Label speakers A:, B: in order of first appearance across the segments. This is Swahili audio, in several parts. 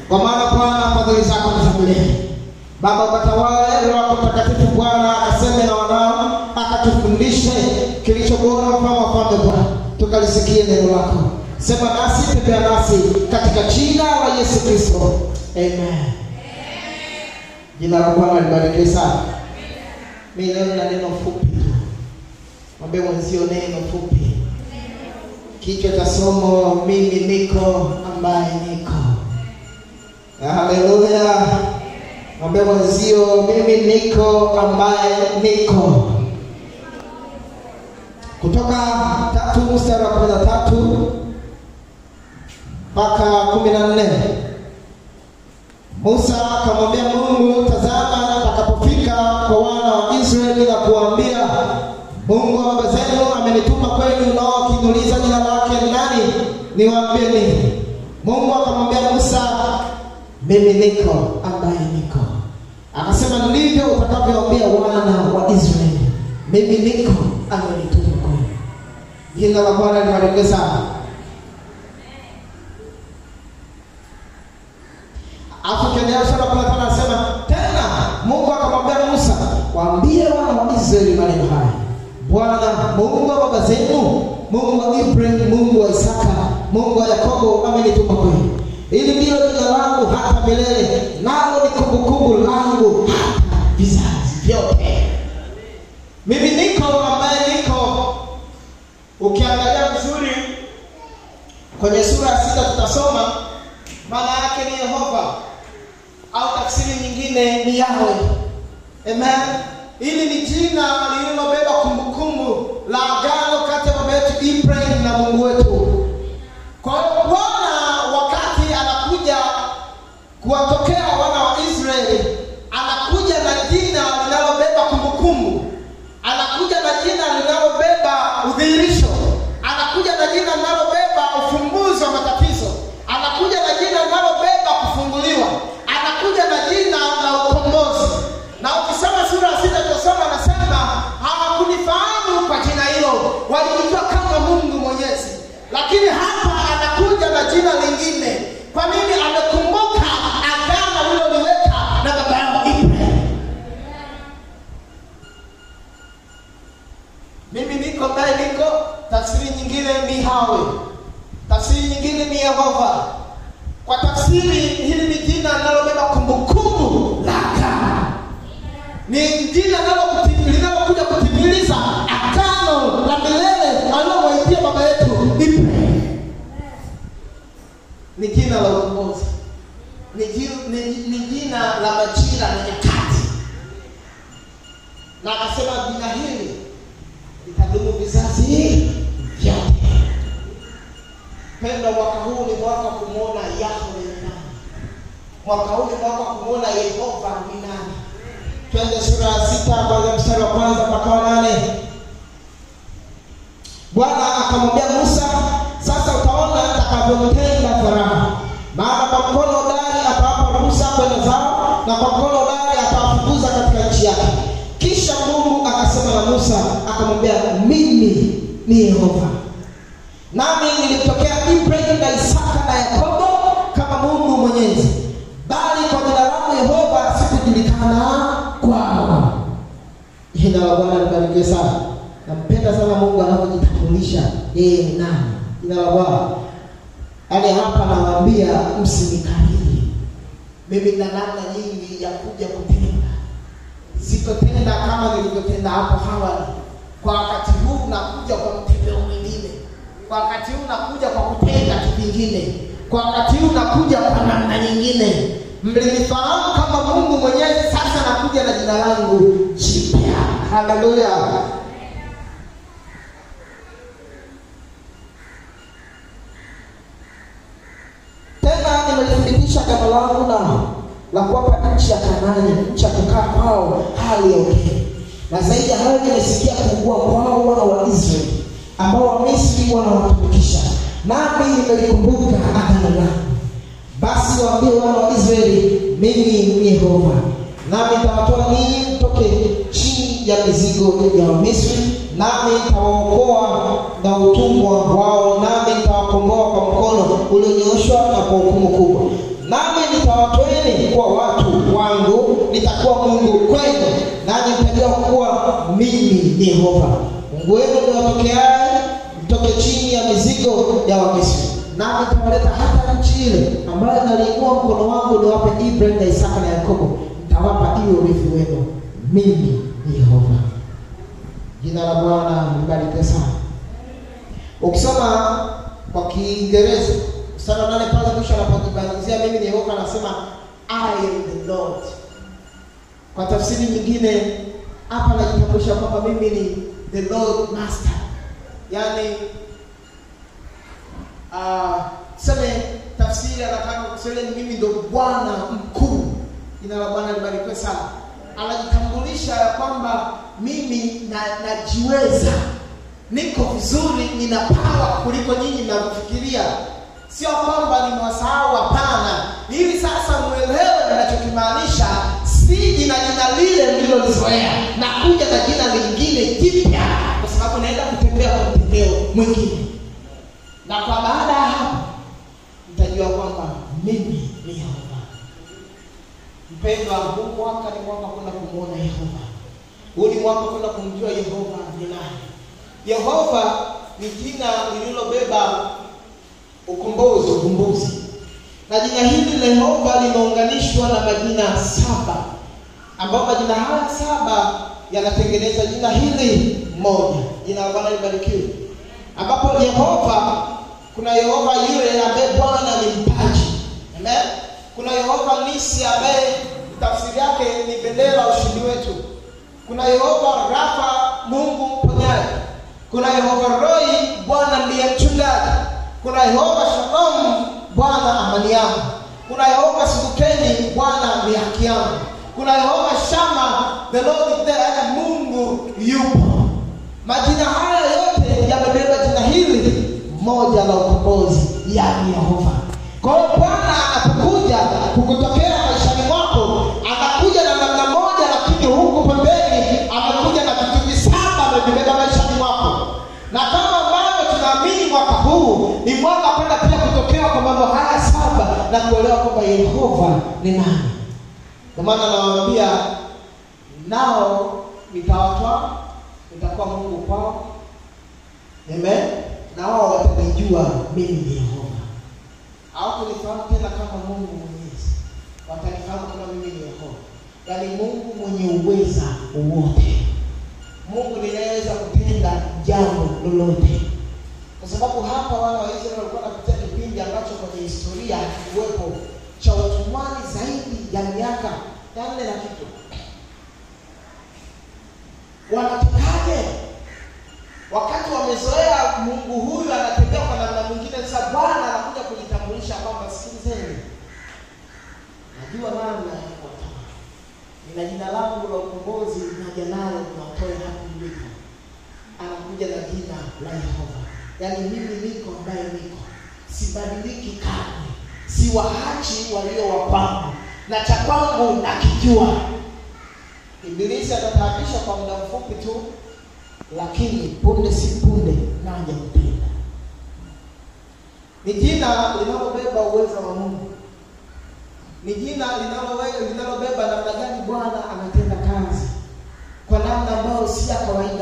A: kwa maana Bwana fadhili zako ni za milele. Baba, ukatawale Roho wako Mtakatifu Bwana akaseme na wanao, akatufundishe kilicho bora, mfano wa falme Bwana, tukalisikie neno lako. Sema nasi, tembea nasi katika jina la Yesu Kristo, amen. Jina la Bwana libarikiwe sana. Mimi leo na neno fupi tu, mwambie mwenzio neno fupi. Kichwa cha somo, mimi niko ambaye niko. Haleluya. Mwambie mwenzio mimi niko ambaye niko. Kutoka tatu mstari wa kumi na tatu mpaka kumi na nne. Musa akamwambia Mungu, tazama, nitakapofika kwa wana wa Israeli na kuwaambia, Mungu wa baba zenu amenituma kwenu, nao wakiniuliza jina lake ni nani, niwaambie nini? Mungu akamwambia Musa, mimi niko ambaye niko. Akasema ndivyo utakavyoambia wana wa Israeli, mimi niko amenituma kwenu. Jina la Bwana libarikiwe sana. Alafu ukiendelea sura kumi na tano anasema tena, Mungu akamwambia Musa, waambie wana wa Israeli maneno haya, Bwana Mungu wa baba zenu, Mungu wa Ibrahim, Mungu wa Isaka, Mungu wa Yakobo amenituma kwenu. Hili ndilo jina langu hata milele, nalo ni kumbukumbu langu hata vizazi vyote. Mimi niko ambaye niko. Ukiangalia vizuri kwenye sura ya sita tutasoma maana yake ni Yehova au tafsiri nyingine ni Yahwe. Amen. Hili ni jina lililobeba kumbukumbu la agano kati ya baba yetu Ibrahim na Mungu wetu. Kwa hiyo Bwana wakati anakuja kuwatokea wana wa Israeli, anakuja na jina linalobeba kumbukumbu, anakuja na jina linalobeba udhihirisho, anakuja na jina linalobeba ufumbuzi wa matatizo, anakuja na jina linalobeba kufunguliwa, anakuja na jina la ukombozi. Na ukisoma sura ya sita tutasoma, anasema hawakunifahamu kwa jina hilo, walijua kama Mungu Mwenyezi, lakini hapa anakuja na jina lingine. Kwa nini? Amekumbuka agano liloliweka na baba yao Ibrahim. Mimi niko ambaye niko, tafsiri nyingine ni Hawe, tafsiri nyingine ni Yehova. Kwa tafsiri hili ni jina linalobeba kumbukumbu la agano, ni jina linalokuti- linalokuja kutimiliza agano la milele alilomwaitia baba yetu Ibrahim. Ni jina la ukombozi, ni, ji- ni, ni jina la majira na nyakati, na akasema jina hili litadumu vizazi vyote. Penda, mwaka huu ni mwaka wa kumwona Yahwe ni nani. Mwaka huu ni mwaka wa kumwona Yehova ni nani. Twende sura ya sita kwanza mstari wa kwanza mpaka wa nane. Bwana akamwambia Musa, sasa utaona nitakavyomtenda Farao, maana kwa mkono hodari atawapa Musa kwenda zao, na kwa mkono hodari atawafukuza katika nchi yake. Kisha Mungu akasema na Musa akamwambia, mimi ni Yehova, nami nilimtokea Ibrahim na Isaka na Yakobo kama Mungu Mwenyezi, bali kwa jina langu Yehova sikujulikana kwao. Jina la Bwana libarikiwe sana. Nampenda sana Mungu anavyojitambulisha yeye ni nani. Jina la Bwana. Yaani hapa nawaambia msinikariri. Mimi na namna nyingi ya kuja kutenda. Sitotenda kama nilivyotenda hapo awali. Kwa wakati huu nakuja kwa mtembeo mwingine. Kwa wakati huu nakuja kwa kutenda kivingine. Kwa wakati huu nakuja kwa namna nyingine. Mlinifahamu kama Mungu Mwenyezi, sasa nakuja na jina langu jipya. Haleluya. Tena nimelithibitisha agano langu nao la kuwapa nchi ya Kanaani, nchi ya kukaa kwao hali ya ugeni. Na zaidi ya hayo, nimesikia kuugua kwao wana wa Israeli ambao Wamisri wanawatumikisha, nami nimelikumbuka agano langu. Basi waambie wana wa Israeli, mimi ni Yehova, nami nitawatoa ninyi mtoke chini ya mizigo ya Wamisri, nami nitawaokoa na utumwa wao, nami nitawakomboa kwa mkono ulionyooshwa na kwa hukumu kubwa, nami nitawatoeni kuwa watu wangu nitakuwa mungu kwenu nanyi mtajua kuwa mimi ni yehova mungu wenu niwatokeaye mtoke chini ya mizigo ya wamisri nami nitawaleta hata nchi ile ambayo naliinua mkono wangu niwape ibrahim na isaka na yakobo nitawapa iwe urithi wenu mimi ni yehova jina la bwana libarikiwe sana ukisoma kwa kiingereza mstari wa nane pale mwisho anapojibangizia mimi ni yehova anasema i am the lord kwa tafsiri nyingine hapa anajitambulisha kwamba mimi ni the lord master yaani uh, seme tafsiri anataka kusema mimi ndo bwana mkuu jina la bwana libarikiwe sana anajitambulisha ya kwamba mimi na najiweza niko vizuri nina pawa kuliko nyinyi mnavyofikiria sio kwamba nimewasahau hapana ili sasa mwelewe ninachokimaanisha siji na jina lile mlilolizoea nakuja na jina lingine jipya kwa sababu naenda kutembea kwa mtembeo mwingine na kwa baada ya hapo mtajua kwamba mimi ni yehova mpendwa huu mwaka ni mwaka kwenda kumwona yehova huu ni mwaka kwenda kumjua yehova ni nani yehova ni jina lililobeba ukombozi ukumbuzi na jina hili la yehova limeunganishwa na majina saba ambayo majina haya saba yanatengeneza jina hili moja jina la bwana libarikiwe ambapo yehova kuna yehova yule ambaye bwana ni mpaji amen kuna yehova nisi ambaye tafsiri yake ni bendera ushindi wetu kuna yehova rafa mungu mponyaji kuna yehova roi bwana ndiye mchungaji kuna yehova shalom bwana amani yangu kuna yehova sikukeni bwana ni haki yangu kuna yehova shama the lord is there mungu yupo majina haya yote yamebeba jina hili moja la ukombozi yani yehova kwa hiyo bwana anapokuja kukutokea maishani mwako anakuja na namna moja lakini huku pembeni amekuja na vitu visaba amevibeba maishani mwako na kama ambavyo tunaamini mwaka huu ni mwaka kwenda pia kutokewa kwa mambo haya saba na kuelewa kwamba yehova ni nani kwa maana nawaambia nao nitawatwa nitakuwa mungu kwao amen na wao watanijua mimi ni yehova hawakunifahamu tena kama mungu mwenyezi watanifahamu kama mimi ni yehova yaani mungu mwenye uweza wote mungu ninayeweza kutenda jambo lolote kwa sababu hapa wana wa israeli walikuwa wanapitia kipindi ambacho kwenye historia hakikuwepo cha utumwani zaidi ya miaka ya nne na kitu wanatokaje wakati wamezoea mungu huyu anatembea kwa namna mwingine sasa bwana anakuja kujitambulisha kwamba sikilizeni najua namna ya kuwatoa nina jina langu la ukombozi naja nalo niwatoe hapo mlipo anakuja na jina la yehova yaani mimi niko ambaye niko sibadiliki kamwe siwaachi walio wapangu na cha kwangu nakijua ibilisi atataabisha kwa muda mfupi tu lakini punde si punde naja mpenda ni jina linalobeba uwezo wa mungu ni jina linalowe- linalobeba namna gani bwana anatenda kazi kwa namna ambayo si ya kawaida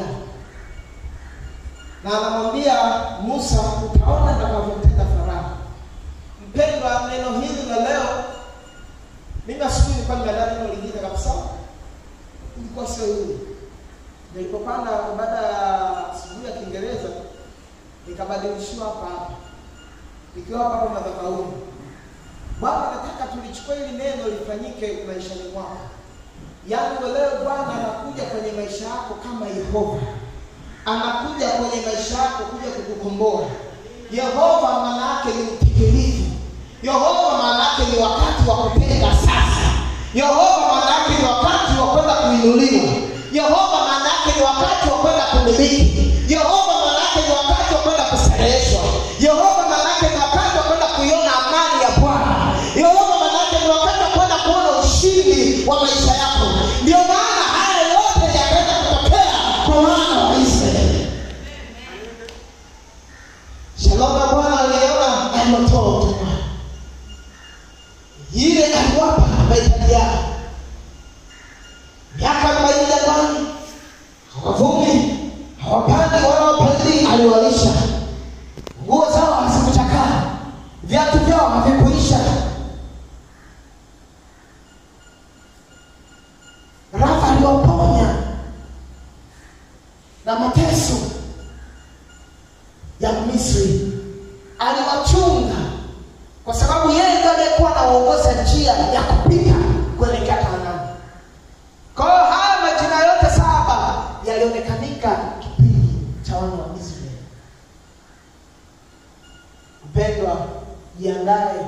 A: na anamwambia musa utaona nitakavyomtenda farao mpendwa neno hili la leo mimi asubuhi nilikuwa nimeandaa neno lingine kabisa ilikuwa sio hili nilipopanda baada ya asubuhi ya kiingereza nikabadilishiwa hapa hapa nikiwa hapa hapa madhabahuni bwana nataka tulichukua hili neno lifanyike maishani mwako yaani leo bwana anakuja kwenye maisha yako kama yehova anakuja kwenye maisha yako kuja kukukomboa yehova maana yake ni mtikilifu yehova maana yake ni wakati wa kupenda sasa yehova maana yake ni wakati wa kwenda kuinuliwa yehova maana yake ni wakati wa kwenda kumiliki yehova maana yake ni wakati wa kwenda kushereheshwa yehova maana yake ni wakati wa kwenda kuiona amani ya bwana yehova maana yake ni wakati wa kwenda kuona ushindi wa maisha yako ndio maana haya yote yakaenda kutokea kwa wana wa israeli shalom ya bwana aliyeona ametoa utumwa ile aliwapa mahitaji yao miaka arobaini jangwani hawavumi hawapandi wala wapalili aliwalisha nguo zao hazikuchakaa viatu vyao havikuisha rafa aliwaponya na mateso ya misri aliwachunga kwa sababu yeye ndiye aliyekuwa anaongoza njia ya kupita kuelekea kanaani kwa hiyo haya majina yote saba yalionekanika kipindi cha wana wa israeli mpendwa jiandaye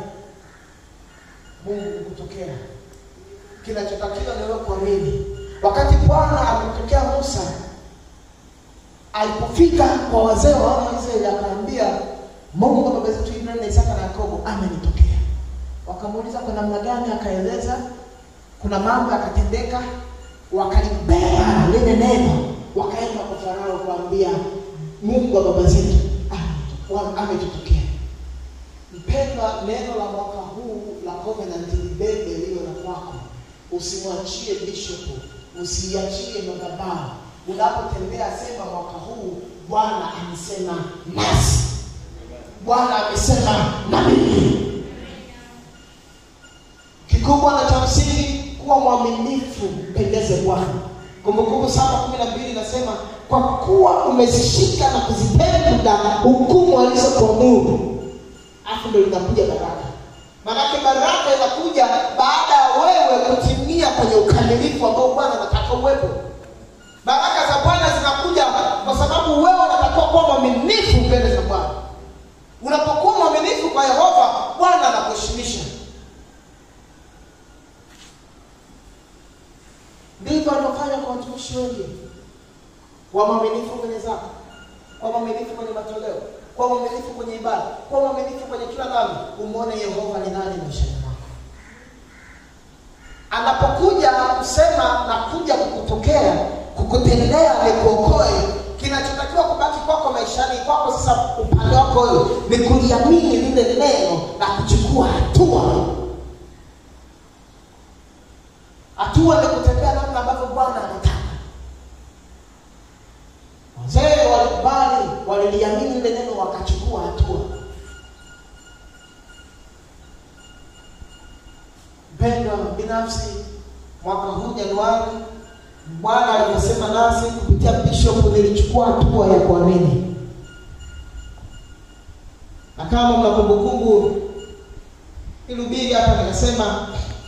A: mungu kutokea kinachotakiwa ni wewe kuamini wakati bwana alimtokea musa alipofika kwa wazee wa wana wa israeli akaambia mungu wa baba zetu ibrahim na isaka na yakobo amenitokea wakamuuliza kwa namna gani akaeleza kuna mambo yakatendeka wakalibeba lile neno wakaenda kwa farao kuambia mungu wa baba zetu ame- ametutokea mpendwa neno la mwaka huu la covenant libebe liwe la kwako usimwachie bishopu usiachie madhabahu unapotembea sema mwaka huu bwana amesema nasi bwana amesema na mimi kikubwa na cha msingi kuwa mwaminifu mpendeze bwana kumbukumbu saba kumi na mbili inasema kwa kuwa umezishika na kuzipenda hukumu alizokuamuru afu ndo linakuja baraka maanake baraka inakuja baada ya wewe kutimia kwenye ukamilifu ambao bwana anataka uwepo baraka za bwana zinakuja kwa sababu wewe unatakiwa kuwa mwaminifu mbele za bwana unapokuwa mwaminifu kwa yehova bwana anakuheshimisha ndivyo alivyofanya kwa watumishi wengi kwa mwaminifu kwenye zaka kwa mwaminifu kwenye matoleo kwa mwaminifu kwenye ibada kwa mwaminifu kwenye kila dhambi umwone yehova ni nani maishani mwako anapokuja kusema na kuja kukutokea kukutendea nikuokoe kinachotakiwa kubaki kwako maishani kwako sasa upande wako wewe ni kuliamini lile neno na kuchukua hatua hatua ni kutembea namna ambavyo bwana anataka wazee walikubali waliliamini lile neno wakachukua hatua mpendwa binafsi mwaka huu januari bwana alivyosema nasi kupitia bishop nilichukua hatua ya kuamini na kama mna kumbukumbu ilubiri hapa nikasema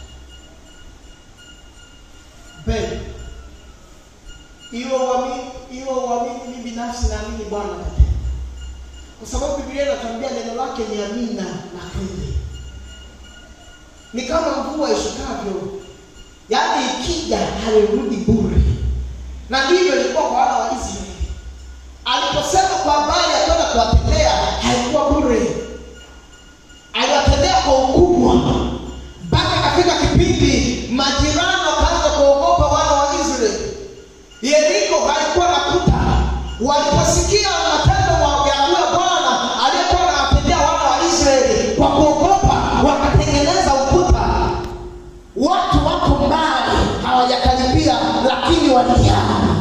A: mpendwa iwe uamini iwe uamini mimi binafsi naamini bwana atatenda kwa sababu biblia inatuambia neno lake ni amina na kweli ni kama mvua ishukavyo yaani ikija halirudi bure na ndivyo ilikuwa kwa wana wa israeli aliposema kwa habari ya kwenda kuwatendea haikuwa bure aliwatendea kwa ukubwa mpaka akafika kipindi majirani wakaanza kuogopa wana wa israeli yeriko halikuwa na kuta waliposikia matendo ya huyo bwana aliyekuwa anawatendea wana wa israeli kwa kuogopa wakatengeneza ukuta watu wako mbali hawajakaribia lakini waliana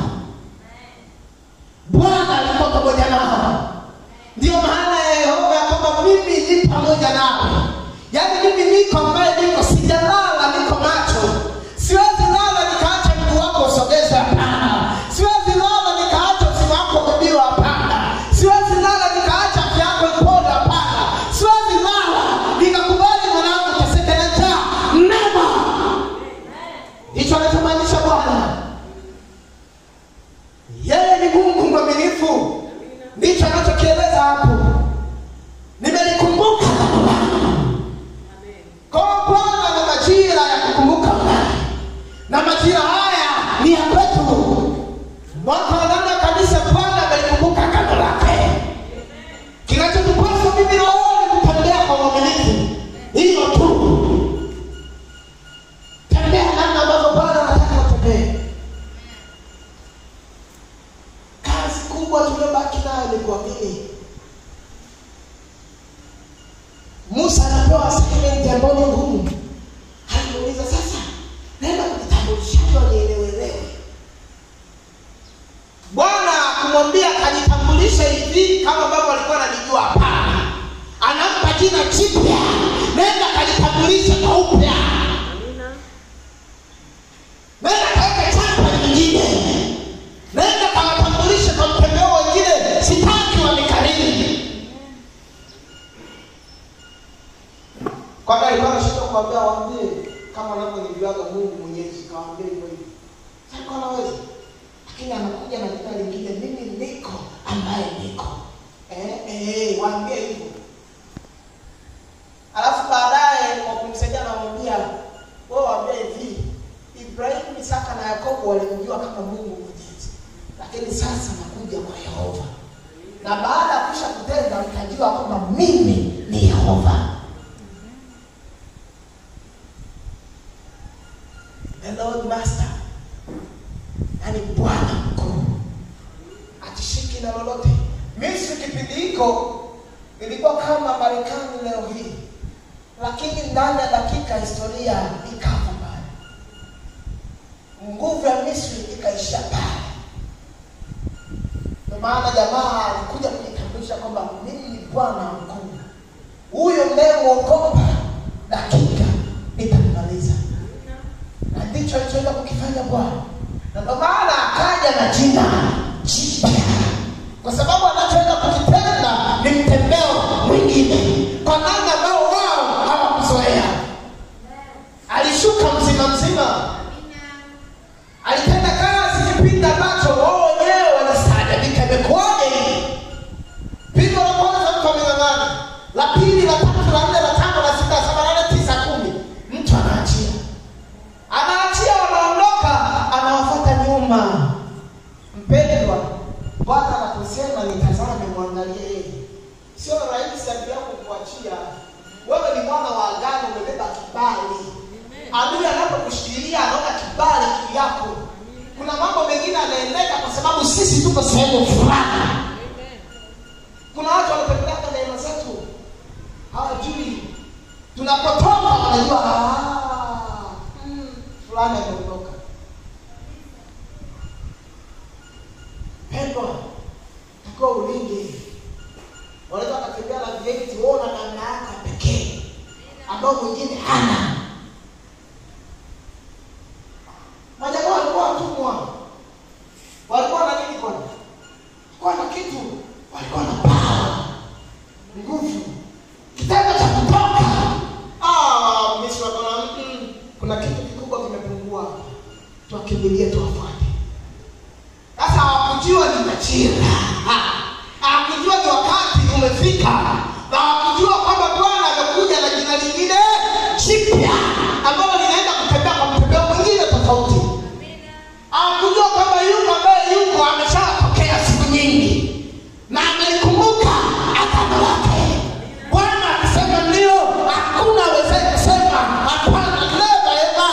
A: bwana alikuwa pamoja nao ndiyo maana ya yehova ya kwamba mimi ni pamoja nawe yaani mimi niko ambaye niko sijalala niko macho siwezi lala nikaacha mguu wako usogeze hapana siwezi lala nikaacha usimu wako kubiwa hapana siwezi lala nikaacha afya yako ipone hapana siwezi lala nikakubali mwanangu teseke na njaa mema ndicho anachomaanisha bwana yeye ni mungu mwaminifu ndicho anachokieleza hapo nimelikumbuka kwa bwana na majira ya kukumbuka na majira haya ni ya kwetu mwaka wa nane wa kanisa bwana amelikumbuka kando lake kinachotupasa mimi na wewe ni kutembea kwa uaminifu hiyo tu tembea namna ambavyo bwana anataka utembee kazi kubwa tuliobaki nayo ni kuamini musa anapewa assignment ambayo ni ngumu kawaambia waambie kama anavyonijuaga Mungu Mwenyezi, kawaambia hivyo hivyo. Sasa anaweza, lakini anakuja na jina lingine, mimi niko ambaye niko eh, eh, waambie hivyo. Alafu baadaye kwa kumsaidia anamwambia wewe, waambie hivi, Ibrahimu, Isaka na Yakobo walimjua kama Mungu Mwenyezi, lakini sasa nakuja kwa Yehova, na baada ya kusha kutenda mtajua kwamba mimi ni Yehova. The Lord Master, yani Bwana mkuu, atishiki na lolote. Misri kipindi hiko ilikuwa kama Marekani leo hii, lakini ndani ya dakika historia ikafa pale, nguvu ya Misri ikaishia pale. Ndio maana jamaa alikuja kujitambulisha kwamba mimi ni Bwana mkuu, huyo mnayemwogopa dakika nitamaliza na ndicho alichoenda kukifanya Bwana, na ndio maana akaja na jina jipya, kwa sababu anachoenda kukitenda ni mtembeo mwingine kwa namna ambao wao hawakuzoea. Alishuka mzima mzima, alitenda kazi kipindi ambacho wao wenyewe walistaajabika, imekuwaje hii? Pigo la kwanza mtu ameng'ang'ana, la pili, la tatu, la nne, la tano, la sita, la saba, la nane, tisa, kumi, mtu anaachia anaachia wanaondoka, anawafuata nyuma. Mpendwa, Bwana anaposema nitazame, mwangalie yeye. Sio rahisi adui yako kuachia. Wewe ni mwana wa agano, umebeba kibali. Adui anapokushikilia anaona kibali juu yako. Kuna mambo mengine anaendeka kwa sababu sisi tuko sehemu fulani. Kuna watu wanapeleka neema zetu, hawajui tunapotoka, wanajua "Ah, mm, fulani ameondoka. Pendwa, takiwa ulinde. Wanaweza wakatembea na vieti, wewe na namna yako ya pekee ambao mwingine hana. Majamaa walikuwa watumwa, walikuwa na nini? Kwani walikuwa na kitu, walikuwa na power, nguvu, kitendo cha kutoka. Ah, Misri wakaona "Mm, kuna kitu kikubwa kimepungua, tuwakimbilie, tuwafuate. Sasa hawakujua ni majira, Ha! hawakujua ni wakati umefika, na hawakujua kwamba Bwana amekuja na jina lingine jipya ambalo linaenda kutembea kwa mtembeo mwingine tofauti. Hawakujua kwamba yuko ambaye yuko ameshatokea siku nyingi na amelikumbuka agano lake. Bwana akisema ndio, hakuna awezaye kusema hapana, never ever.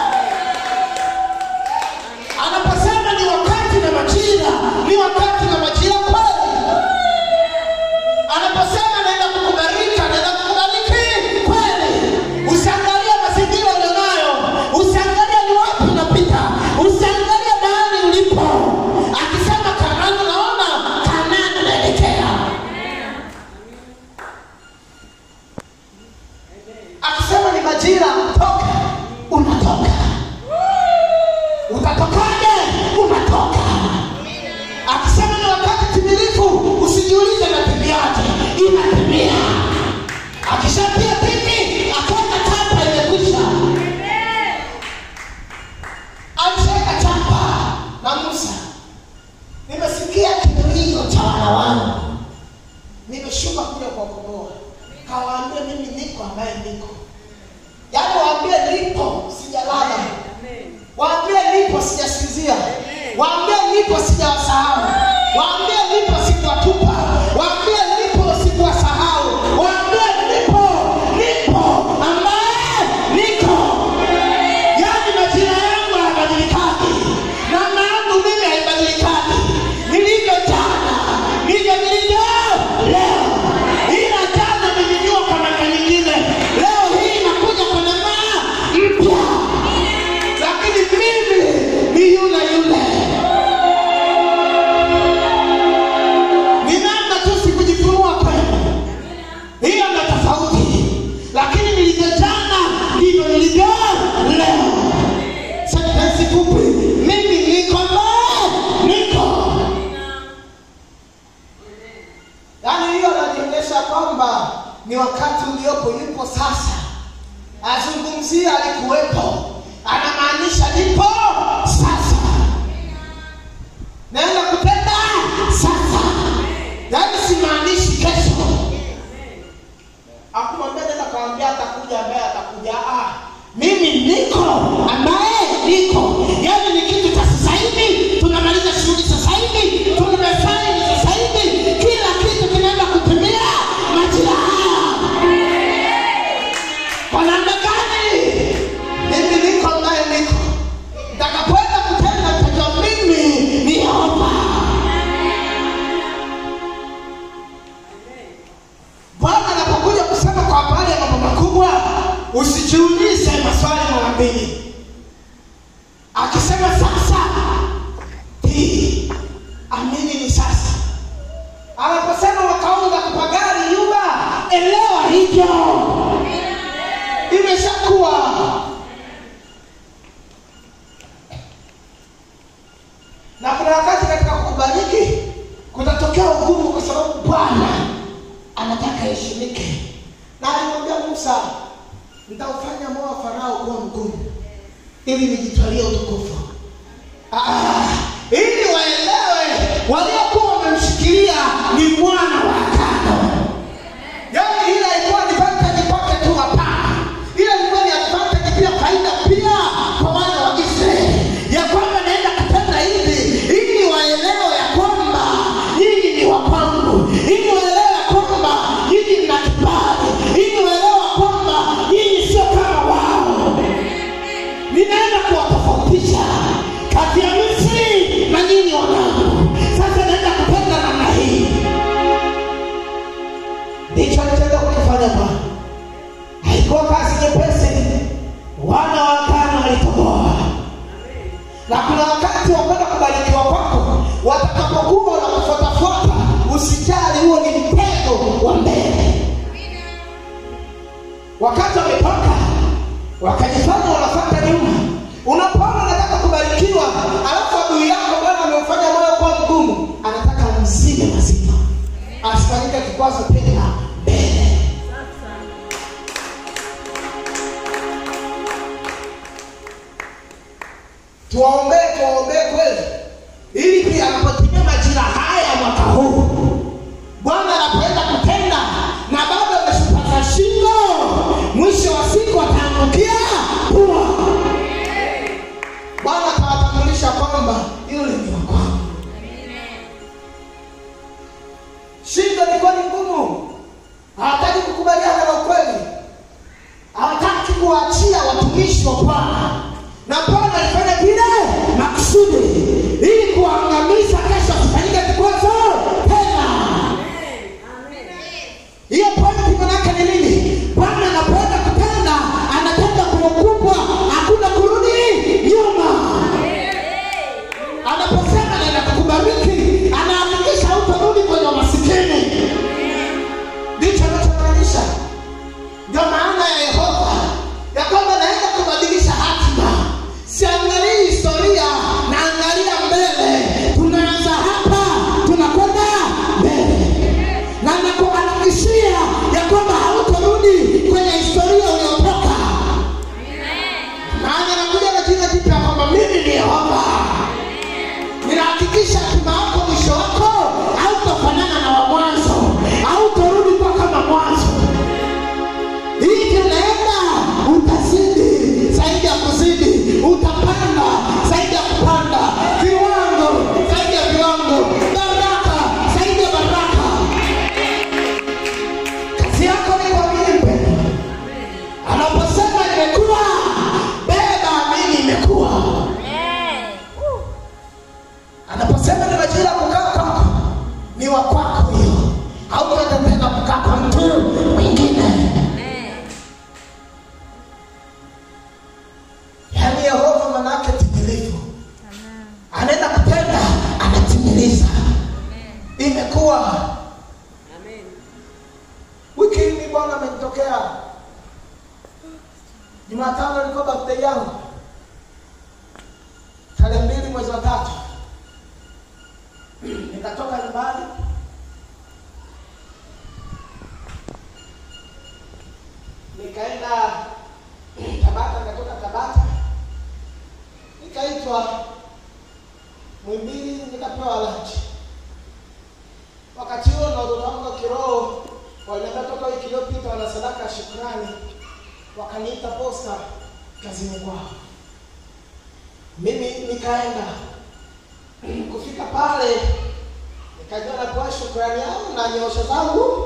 A: Anaposema ni wakati na majira, ni wakati na majira kweli. Anaposema naenda kukubariki, naenda kukubariki kweli. Usiangalie mazingira ulionayo, usiangalie ni wapi unapita, usiangalie mahali ulipo. Akisema Kanaani, unaona Kanaani unaelekea. Akisema ni majira, toka, unatoka. Utatokaje? Unatoka. Akisema ni wakati timilifu, usijiulize inatimbiaje, inatimia. Akishatia tiki, akaweka chapa, imekwisha. Alishaweka chapa na Musa. Nimesikia kilio cha wana wangu, nimeshuka kuja kuwakomboa. Kawaambia mimi niko ambaye niko, yaani waambie nipo, sijalala waambie nipo sijasinzia waambie nipo sijawasahau waambie nipo sikuwatupa waambie nipo sikuwasahau waambie nipo nipo ambaye niko yaani majira yangu hayabadilikani namna yangu mimi haibadilikani nilivyo jana ndivyo nilivyo leo ila jana nilijua kwa namna nyingine leo hii inakuja kwa namna mpya lakini mimi ni yule yule azungumzia alikuwepo anamaanisha nipo sasa naenda kutenda sasa yaani simaanishi kesho akumwambia nenda kawambia atakuja ambaye atakuja ah, mimi niko ambaye niko yaani ni kitu cha sasa hivi tunamaliza shughuli sasa hivi tumesaini sasa hivi kila kitu kinaenda kutimia majira haya kwa namna gani mimi niko ambaye niko ntakapoenda kutenda tajwa mimi ni yehova bwana anapokuja kusema kwa habari ya mambo makubwa usijiulize maswali mara mbili akisema sasa hii amini ni sasa anaposema wakaunga kupagari yuba elewa hivyo imeshakuwa na kuna wakati katika kukubariki kutatokea ugumu kwa sababu bwana anataka heshimike na alimwambia musa nitaufanya moyo wa farao kuwa mgumu ili nijitwalie utukufu Ah, ili waelewe waliokuwa wamemshikilia ni mwana wa tano yaani ile ilikuwa advantage kwake tu hapana ile ilikuwa ni advantage pia faida pia kwa wana wa israeli ya kwamba naenda kutenda hivi ili waelewe ya kwamba nyinyi ni wa kwangu ili waelewe ya kwamba nyinyi mna kibali ili waelewe kwamba nyinyi sio kama wao ninaenda kuwatofautisha kati ya misri na nyinyi wanangu sasa naenda kupenda namna hii ndicho alichoenda kukifanya bwana haikuwa kazi nyepesi wana wa tano walitoboa na kuna wakati wa kwenda kubarikiwa kwako watakapokuwa na kufuatafuata usijali huo ni mtego wa mbele wakati wametoka wakajifanya wanafata nyuma unapoona unataka kubarikiwa alafu adui yako bwana amemfanya moyo kuwa mgumu anataka mzime mazima asifanyike kikwazo tena mbele tuwaombee tuwaombee kweli ili pia anapotimia majira haya mwaka huu bwana anapoenda kutenda na bado ameshupaza shingo mwisho wa siku ataangukia pua bwana atawatambulisha kwamba yule ni wa kwangu shingo ilikuwa ni ngumu hawataki kukubaliana na ukweli hawataki kuwaachia watumishi wa bwana na bwana alifanya vile makusudi ili kuwaangamiza kesho kufanyika kikwazo tena hiyo pointi manake ni nini bwana anapoenda kutenda anatenda kwa ukubwa hakuna kurudi nyuma anaposema naenda kukubariki anahakikisha hautarudi kwenye masikini ndicho anachomaanisha ndio maana ya yehova ya kwamba naenda kubadilisha hatima siangalii historia naangalia mbele tunaanza hapa tunakwenda mbele na nakuhakikishia ya kwamba hautarudi kwenye historia uliotoka maana nakuja na jina jipya kwamba mimi ni yehova ninahakikisha hatima yako mwisho wako hautafanana na wa mwanzo hautarudi kuwa kama mwanzo hivi unaenda utazidi zaidi ya kuzidi utapanda zaidi ya kupanda viwango zaidi ya viwango baraka zaidi ya baraka kazi yako ni kuamini mpendo anaposema imekuwa beba amini imekuwa anaposema ni majira ya kukaa kwako ni wa kwako hiyo hautaweza tena kukaa kwa mtu mwingine yaani yehova manake timilifu anaenda kutenda anatimiliza imekuwa wiki hii bwana amenitokea jumatano ilikuwa birthday yangu tarehe mbili mwezi wa tatu nikatoka nyumbani nikaenda nikaitwa Mwimbili, nikapewa lunch. Wakati huo na watoto wangu wa kiroho waliniambia toka wiki iliyopita wana sadaka ya shukrani, wakaniita posta kazini kwao. Mimi nikaenda kufika pale, nikajua napewa shukrani yangu na nyosha zangu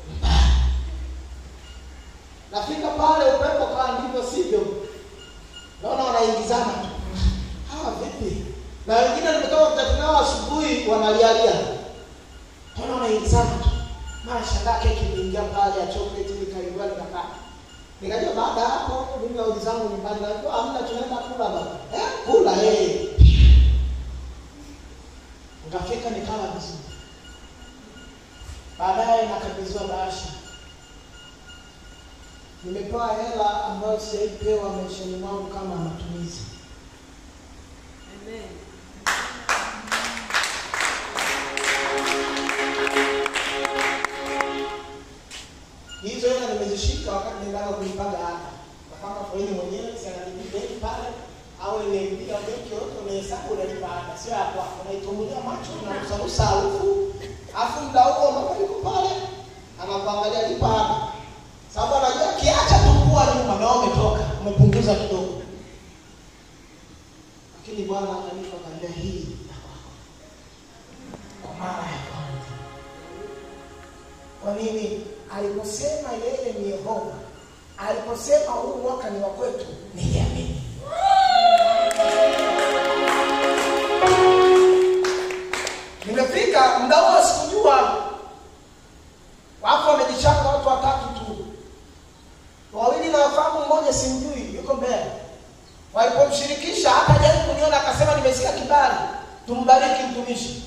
A: nafika pale, upepo kaa ndivyo sivyo, naona wanaingizana tu. Hawa vipi? Na wengine nimetoka kutatu nao asubuhi, wanalialia, naona wanaingizana tu. Mara shangaa keki imeingia pale ya chocolate, nikaigua nikakaa. Nikajua baada ya hapo mimi nauli zangu nyumbani, najua hamna, tunaenda kula baba. Eh, kula eh. Nikafika nikala vizuri. Baadaye nakabidhiwa bahasha nimepewa hela ambayo sijaipewa maishani mwangu kama matumizi. Hizo hela nimezishika wakati nilitaka kuipanga hapa. Napanga faini mwenyewe, si analipa benki pale au nimeipiga benki yote unahesabu unalipa ada. Sio hapo hapo unaitumbulia macho na kusarusa harufu. Alafu muda huo mama yuko pale anakuangalia lipa ada. Sababu anajua kiacha tu kuwa nyuma na umetoka, umepunguza kidogo. Lakini Bwana akanipa kalia hii ya kwako. Kwa mara ya kwanza. Kwa nini? Aliposema yeye ni Yehova, aliposema huu mwaka ni wa kwetu, niliamini. Nimefika muda huo sikujua, wapo wamejichanga watu watatu tu, wawili nawafahamu, mmoja simjui, yuko mbele. Walipomshirikisha hata jaribu kuniona, akasema nimesikia kibali, tumbariki mtumishi.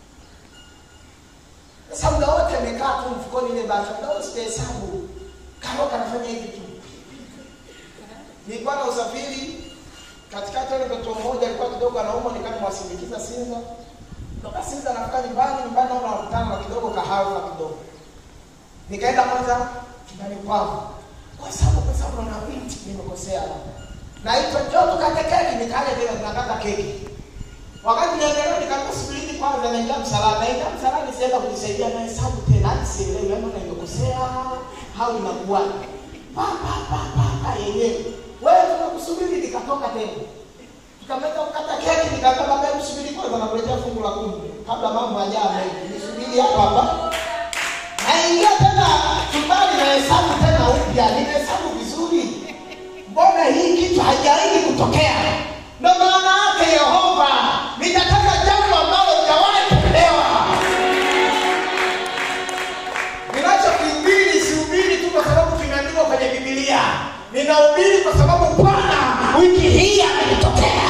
A: Sasa muda wote amekaa tu mfukoni ile bahasha, muda wote sijahesabu, karoka anafanya hivi tu. Nilikuwa na usafiri katikati, ile mtoto mmoja alikuwa kidogo anaumwa, nikawa nimwasindikiza Sinza, toka Sinza nafika nyumbani, nyumbani naona wanakutana na kidogo kahawa kidogo, nikaenda kwanza chumbani kwao kwa sababu kwa sababu naona binti nimekosea labda. Naitwa njoo tukate keki, nikaja vile tunakata keki. Wakati naendelea nikaanza subirini kwanza naingia msalani. Naingia msalani sienda kujisaidia na hesabu tena, hadi sielewi ama nimekosea au inakuwa. Pa pa pa pa pa yenyewe. Wewe tunakusubiri nikatoka tena. Tukamaliza kukata keki nikaambia baba hebu subiri kwanza nakuletea fungu la kumi kabla mambo hajawa mengi. Nisubiri hapa hapa. Naingia tena chumbani na hesabu tena upya, nimehesabu vizuri. Mbona hii kitu haijawahi kutokea? Ndio maana yake Yehova, nitataka jambo ambalo hujawahi kuelewa. Ninachokihubiri sihubiri tu kwa sababu kimeandikwa kwenye Biblia, ninahubiri kwa sababu Bwana wiki hii amenitokea.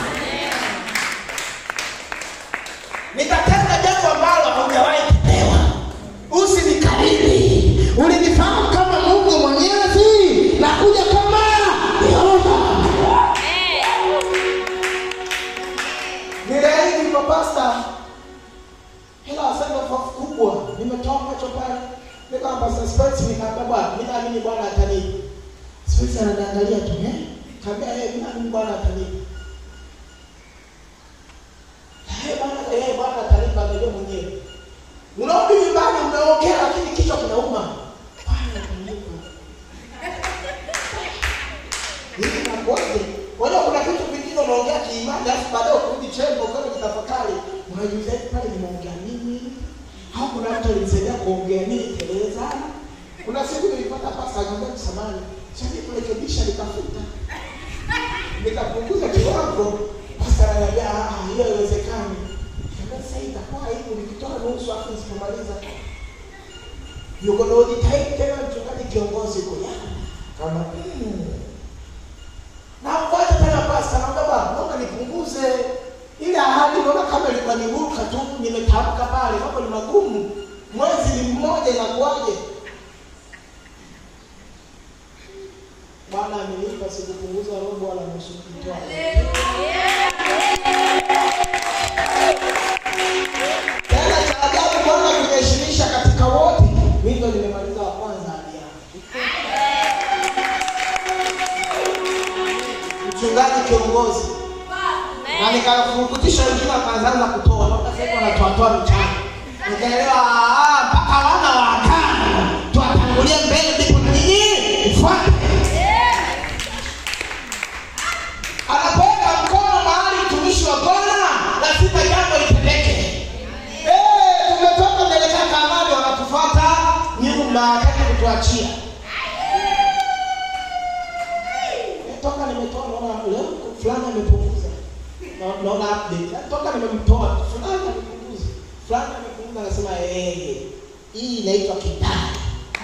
A: Nitatenda jambo ambalo haujawahi kuelewa. Usinikariri. Ulinifahamu kama Mungu Mwenyezi na kuja kama Yehova. Niliahidi kwa pasta hela wasema kwa kubwa, nimetoa macho pale. Niko na pasta Spence nikaambia bwana, mimi naamini Bwana atanipa. Spence ananiangalia tu eh? Kaambia yeye mimi naamini Bwana atanipa. Eh bwana, eh Bwana atanipa ndio mwenyewe. Unarudi nyumbani umeongea lakini kichwa kinauma. Bwana atanipa. Hivi nakoje? Wala kuna vitu vingine unaongea kiimani alafu baadaye ukirudi chembo kama kitafakari unajiuliza hivi pale nimeongea nini? Au kuna mtu alinisaidia kuongea nini Teresa? Kuna siku nilipata pasa akaniambia samani, sasa kurekebisha nikafuta. Nikapunguza kiwango. Pasa ananiambia ah, hiyo haiwezekani. Nikamwambia sasa itakuwa hivi nikitoa nusu afu nisipomaliza. Yuko na ujitahidi tena mchungaji kiongozi kwa kama mm. Na ngoja tena pasta naomba bwana, naomba nipunguze ile ahadi, naona kama ilikuwa ni huruka tu, nimetamka pale, mambo ni magumu. Mwezi ni mmoja, inakuwaje? Bwana amenipa sikupunguza robo wala nusu kutoa. Tena cha ajabu Bwana kuniheshimisha katika wote. Mimi ndo nimemaliza wa kwanza hadi hapo. Mchungaji kiongozi na nikafurukutisha wengine wakaanza kutoa mpaka sasa hivi wanatoatoa mchana nikaelewa ah, mpaka wana wa agano tuwatangulie mbele ndipo na nyinyi mfuate anapoweka mkono mahali mtumishi wa bwana lazima jambo litendeke Eh, tumetoka kuelekea kamari wanatufuata nyuma hataki kutuachia toka nimetoa naona leo fulani amepunguza Na- naona update toka nimemtoa fulani amepunguza fulani amepunguza anasema eh hii inaitwa kibali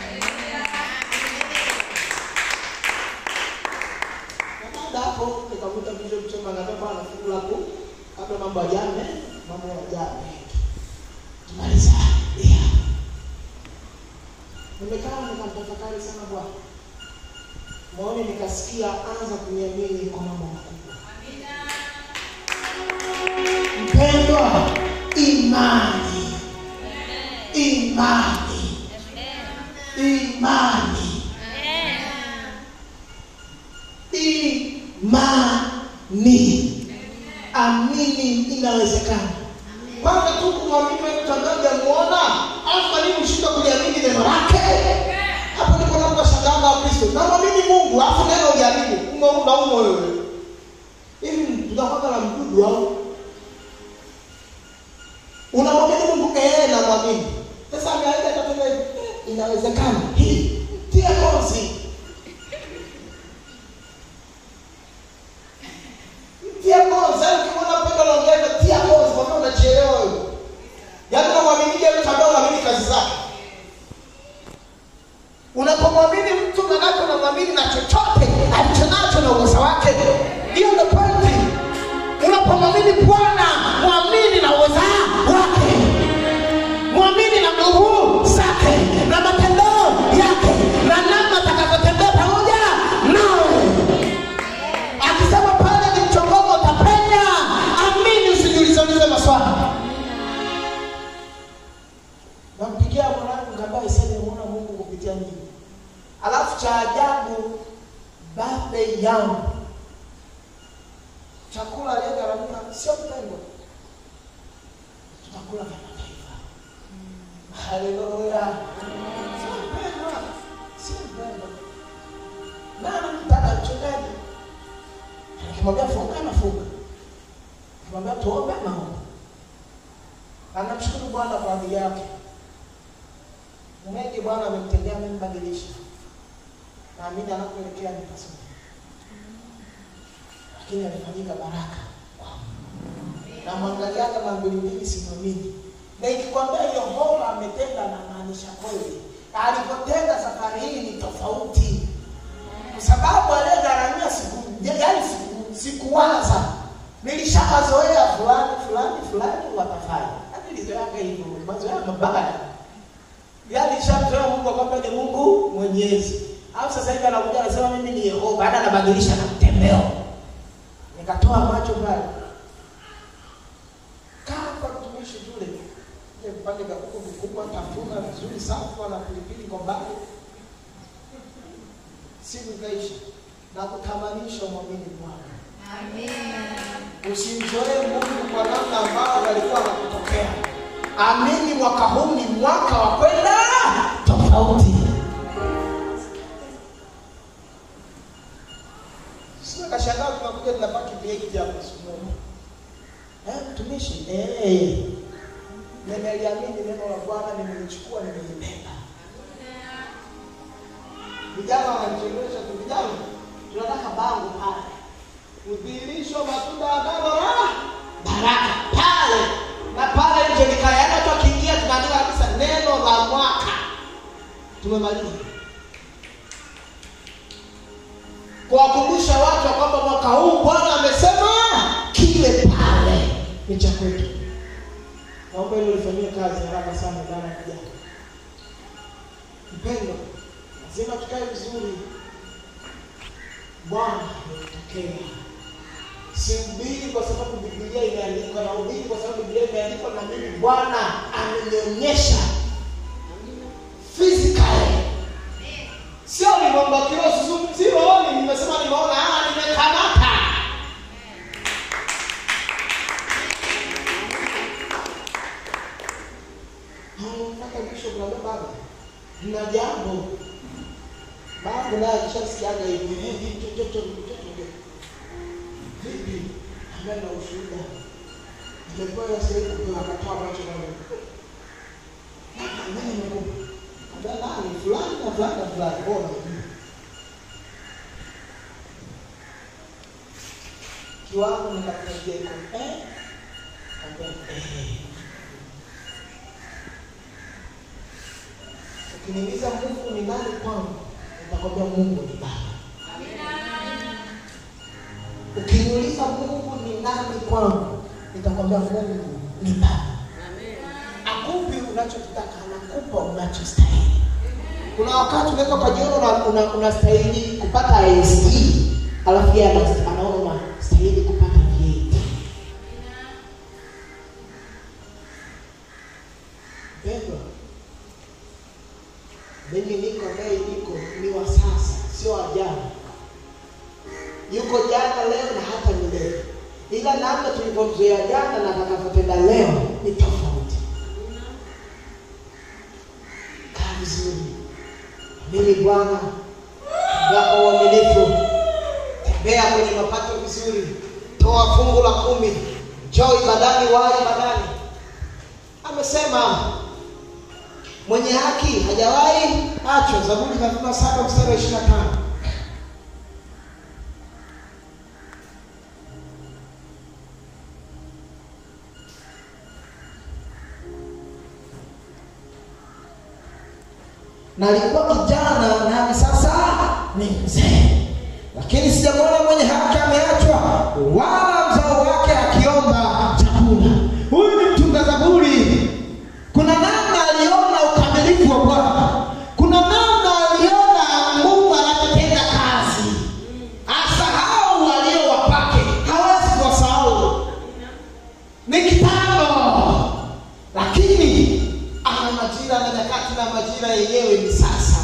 A: Na baada ya hapo nikavuta bishop chema ngambia bwana fungu lako kabla mambo ajame mambo yajame tumaliza yeah. nimekaa nikamtafakari sana bwana maoni nikasikia anza kuniamini kwa mambo makubwa mpendwa imani imani imani imani amini inawezekana kwanza tu kumwamini mtu ambaye hujamuona alafu kwa nini ushindwe kuliamini neno lake hapo ndipo naposhangaa wa kristo namwamini mungu alafu neno uliamini umo na umo wewe hivi tunakwanga na mdudu au unamwamini mungu ee namwamini sasa ameaida tatena hivi eh, inawezekana hii tia kozi tia kozi yaani ukimwona pendo naongeza tia kozi kwa maana unajielewa wewe yaani unamwaminije mtu ambaye unaamini kazi zake unapomwamini mtu manake unamwamini na chochote alichonacho na uweza wake hiyo ndo pointi unapomwamini bwana mwamini na uweza wake mwamini na nguvu zake na matendo yake na namna atakavyotembea pamoja nawe akisema pale ni mchongomo utapenya amini usijiulizeulize maswali nampigia mwanangu kambaye sasa nimeona mungu kupitia mimi alafu cha ajabu birthday yangu chakula aliyegharamia sio mpendwa tutakula vya mataifa haleluya sio mpendwa sio mpendwa nani mtaka mchungaji akimwambia funga anafunga akimwambia tuombe anaomba anamshukuru bwana kwa ajili yake mengi bwana amemtendea amembadilisha naamini anapoelekea ni pazuri lakini alifanyika baraka na mwangaliaga na mbili mbili simamini na ikikwambia yehova ametenda na maanisha kweli alipotenda safari hii ni tofauti kwa sababu aliyegharamia siku yaani siku sikuwaza nilishawazoea fulani fulani fulani watafanya hadi nilizoeaga hivyo mazoea mabaya yaani nishamzoea mungu kwamba ni mungu mwenyezi au sasa hivi anakuja anasema mimi ni yehova baada anabadilisha na mtembeo nikatoa macho pale kaa kwa mtumishi tule ile vipande vya kuku vikubwa tafuna vizuri safu na pilipili kwa mbali siku ikaisha na kutamanisha mwamini bwana usimzoee mungu kwa namna ambayo alikuwa anakutokea amini mwaka huu ni mwaka wa kwenda tofauti sio kashangaa tunakuja tunapaki vieki hapo siku moja eh mtumishi eh nimeliamini neno la bwana nimelichukua nimelibeba vijana wanachelewesha tu vijana tunataka bango pale udhihirisho matunda ya neno la baraka pale na pale nje nikayana tu akiingia tunaandika kabisa neno la mwaka tumemaliza kuwakumbusha watu ya kwamba mwaka huu bwana amesema kile pale ni cha kwetu naomba hilo lifanyie kazi haraka sana ndani ya vijana mpendo lazima tukae vizuri bwana ametokea sihubiri kwa sababu bibilia imeandikwa na ubiri kwa sababu bibilia imeandikwa na mimi bwana amenionyesha physically sio nimeomba kilo sioni nimesema nimeona ah nimekamata ambaye na ushuhuda nimepewa sehemu kupewa akatoa macho na Mungu. Nani amekupa? Ambia nani fulani na fulani na fulani. Oh, najua. Kiwango nikakuambia iko eh? Ambia eh. Ukiniuliza Mungu ni nani kwangu, nitakwambia Mungu ni Baba. Ukiniuliza Mungu ni nani kwangu, nitakwambia Mungu ni Baba. Akupi unachokitaka, anakupa unachostahili. Kuna wakati unaweza ukajiona una- una- unastahili kupata IST, alafu yeye ana- anaona unastahili kupata VAT. Mpendwa, mimi niko ambaye niko ni wa sasa, sio wa jana. Yuko jana, leo na hata milele, ila namna tulivyomzoea jana na atakavyotenda leo ni tofauti. Kaa vizuri, amini Bwana, tembea kwa uaminifu, tembea kwenye mapato vizuri, toa fungu la kumi, njoo ibadani, wahi ibadani. Amesema mwenye haki hajawahi achwa. Zaburi 37 mstari wa 25. na alikuwa kijana nami sasa ni mzee, lakini sijamwona mwenye haki ameachwa, wala mzao wake akiomba chakula. Huyu ni mtunga Zaburi. Kuna namna aliona ukamilifu wa Bwana, kuna namna aliona Mungu anapotenda kazi, asahau walio wapake, hawezi kuwasahau ni kitambo, lakini ana majira na nyakati, na majira yenyewe ni sasa.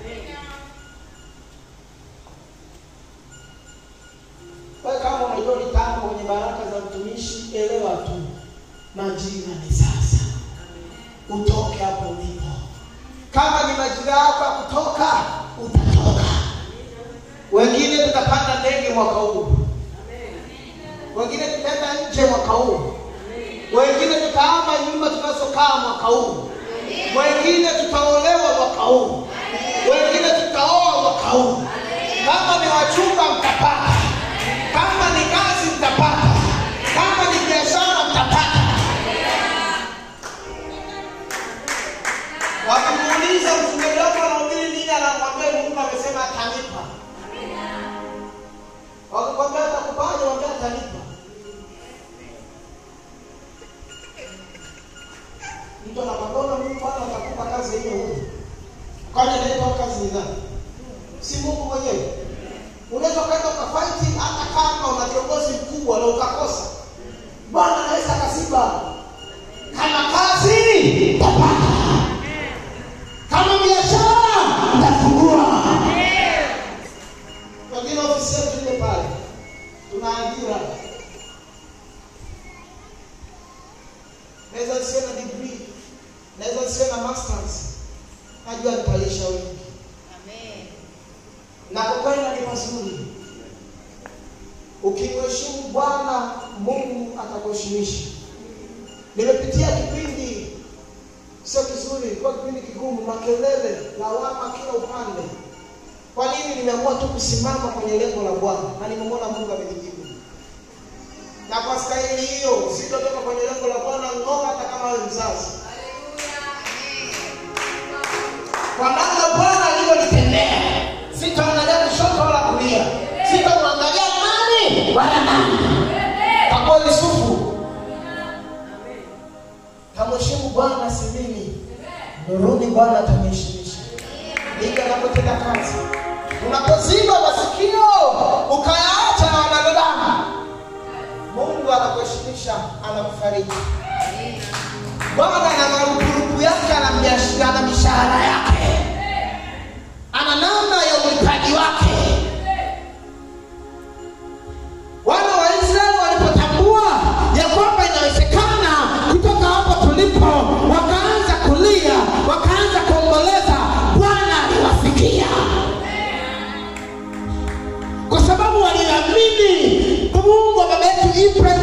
A: Wewe kama unajua litambo kwenye baraka za mtumishi, elewa tu majira ni sasa, utoke hapo ulipo. Kama ni majira yako ya kutoka, utatoka. Wengine tutapanda ndege mwaka huu, wengine tutaenda nje mwaka huu wengine tutahama nyumba tunazokaa mwaka huu, wengine tutaolewa mwaka huu, wengine tutaoa mwaka huu. Kama ni wachumba mtapata, kama ni kazi mtapata, kama ni biashara mtapata. Wakimuuliza mchungaji wako anahubiri nini, anakwambia Mungu amesema atanipa. Wakikwambia atakupaje, waambia atanipa. mtu anakwambia "Ona Mungu Bwana atakupa kazi hiyo huko. Kwani anaitoa kazi ni nani? Si Mungu mwenyewe. Unaweza ukaenda ukafight hata kama una kiongozi mkubwa na ukakosa. Bwana anaweza akasiba. Kama kazi utapata. Kama biashara utafungua. Wengine ofisi yetu ile pale. Tuna ajira. Naweza nisiwe na degree. Naweza nisiwe na masters. Najua nitalisha wengi. Na kukwenda ni mazuri. Ukimheshimu Bwana Mungu atakuheshimisha. Nimepitia kipindi sio kizuri, ilikuwa kipindi kigumu, makelele, lawama kila upande. Kwa nini? Nimeamua tu kusimama kwenye lengo la Bwana na nimemwona Mungu amenijibu na kwa stahili hiyo sitotoka kwenye lengo la Bwana ng'oka, hata kama wewe mzazi, kwa namna Bwana alivyonitendea. Sitaangalia kushoto wala kulia, sitamwangalia nani wala nani. Takuwa Yusufu, tamheshimu Bwana simimi, nuruni Bwana atamheshimisha. Ndivyo anapotenda kazi. Unapoziba masikio ukayaacha na wanadamu Mungu anakuheshimisha, anakufariji. Bwana ana marupurupu yake, ana biashara, ana mishahara yake, ana namna ya ulipaji wake. Wana wa Israeli walipotambua ya kwamba inawezekana kutoka hapo tulipo, wakaanza kulia, wakaanza kuomboleza, Bwana aliwasikia kwa sababu waliamini Mungu wa baba yetu Ibrahim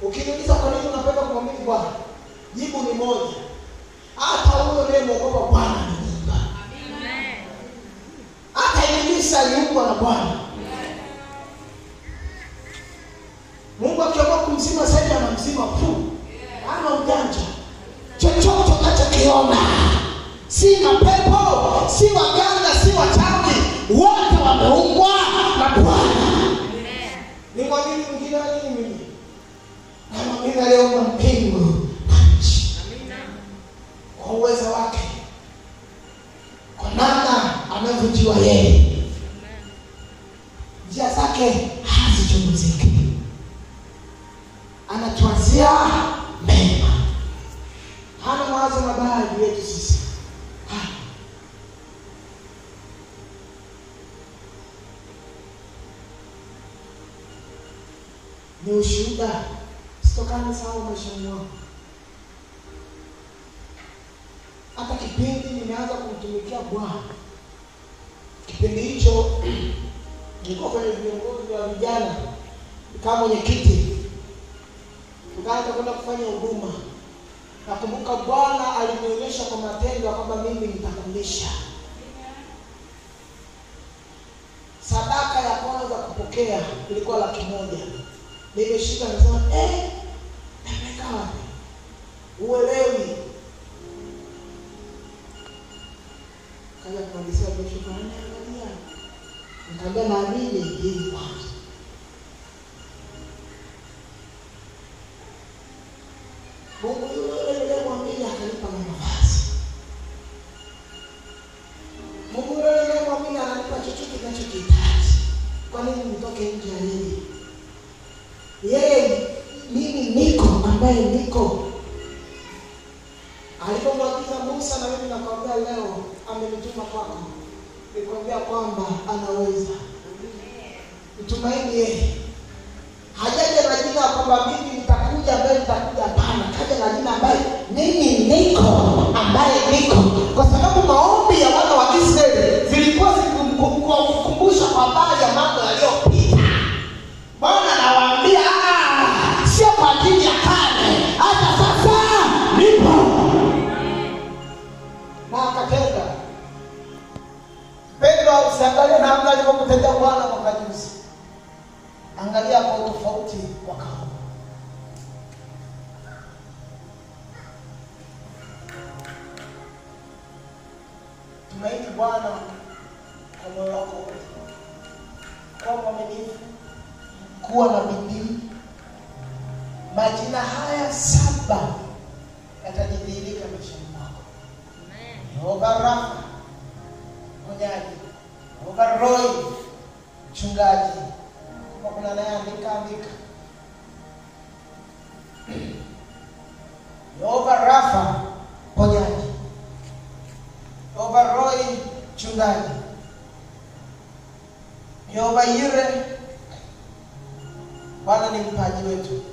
A: Ukiniuliza kwa nini unapenda kumwamini Bwana, jibu ni moja, hata huyo unayemwogopa Bwana ni Mungu. Hata Ibilisi aliumbwa na Bwana. Mungu akiamua kumzima sasa anamzima tu. Hana ujanja. Chochote unachokiona si mapepo, si waganga, si wachawi, wote wameumbwa na Bwana. Ni mwamini mwingine wa nini mimi? Na mwamini aliyeumba mbingu na nchi kwa uwezo wake, kwa namna anavyojua yeye, njia zake hazichunguziki, anatuazia mema, hana mawazo mabaya juu yetu sisi. Hana. Ni ushuhuda, sitokani sawa maishani mwangu. hata kipindi nimeanza kumtumikia Bwana, kipindi hicho nilikuwa kwenye viongozi wa vijana kama mwenyekiti, tukaanza kwenda kufanya huduma. Nakumbuka Bwana alinionyesha kwa matendo ya kwamba mimi nitakulisha. Sadaka ya kwanza kupokea ilikuwa laki moja. Nimeshika nasema, eh, nimeweka wapi? Uelewi. kaja kumalizia kesho kwa nini angalia nikaambia naamini hii kwanza Mungu yule yule mwamini akanipa na nafasi Mungu yule yule mwamini ananipa chochote ninachokihitaji kwa nini nitoke nje ya yeye yeye mimi niko ambaye niko alipomwagiza Musa na mimi nakwambia leo amenituma kwako, nikwambia kwamba anaweza. Mtumaini yeye. Hajaja na jina kwamba mimi nitakuja ambaye nitakuja, hapana. Kaja na jina ambaye mimi niko ambaye niko, kwa sababu maombi ya wana wa Israeli zilikuwa zikikumbusha kwa habari ya mambo yaliyopita. Bwana anawaambia "Ah, sio kwa ajili ya kale, hata sasa nipo na akatenda. Petro, usiangalie namna alivyomtendea Bwana mwaka juzi, angalia kwa utofauti mwaka huu. Tumaini Bwana kwa moyo wako wote, kuwa mwaminifu, kuwa na bidii. Majina haya saba yatajidhihirika maishani mwako. Yehova Rafa, mponyaji. Yehova Roy, mchungaji. Kama kuna naye andika andika. Yehova Rafa, mponyaji. Yehova Roy, mchungaji. Yehova Yire, Bwana ni mpaji wetu.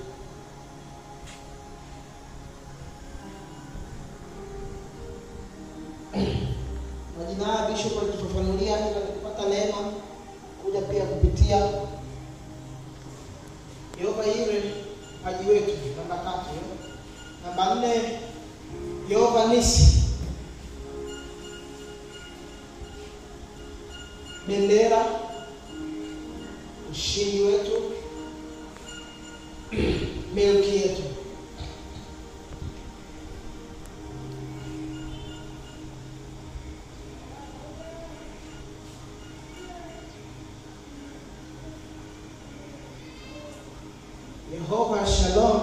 A: Majina haya Bishop alitufafanulia ila nikipata neema kuja pia kupitia Yehova Yire mpaji wetu, namba tatu hiyo. Namba nne Yehova Nisi, bendera, ushindi wetu, milki yetu. Yehova Shalom,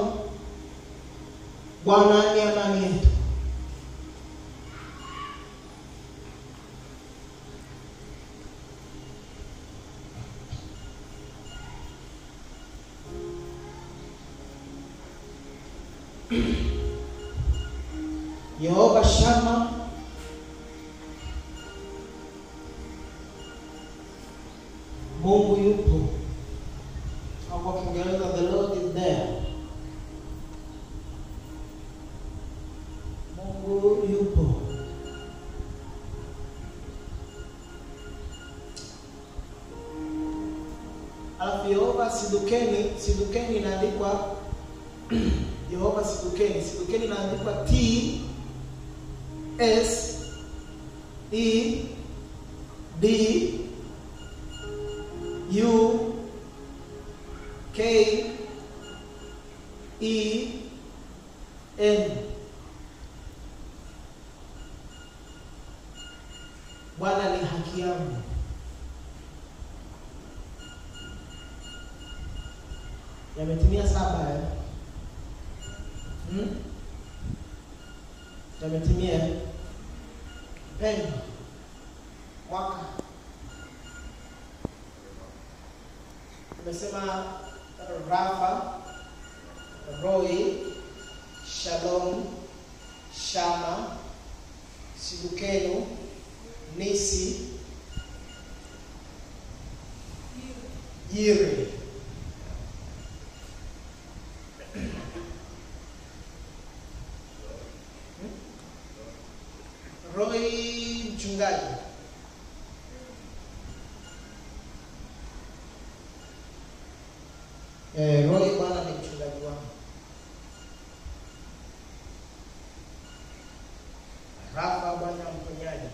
A: Bwana ni amani yetu. Yehova Shama, Mungu yupo. Au kwa Kiingereza the Lord is there. Mungu yupo. Alafu Yehova sidukeni, sidukeni inaandikwa Yehova Sidukeni. Sidukeni inaandikwa T S E D U K E N. Bwana ni haki yangu. Yametimia saba eh? Hmm? Yametimia pendo mwaka tumesema Rafa, Roy, Shalom, Shama, Sidukenu, Nisi, Yiri. Roy mchungaji. Eh, Roy bwana ni mchungaji wangu. Rafa bwana mponyaji.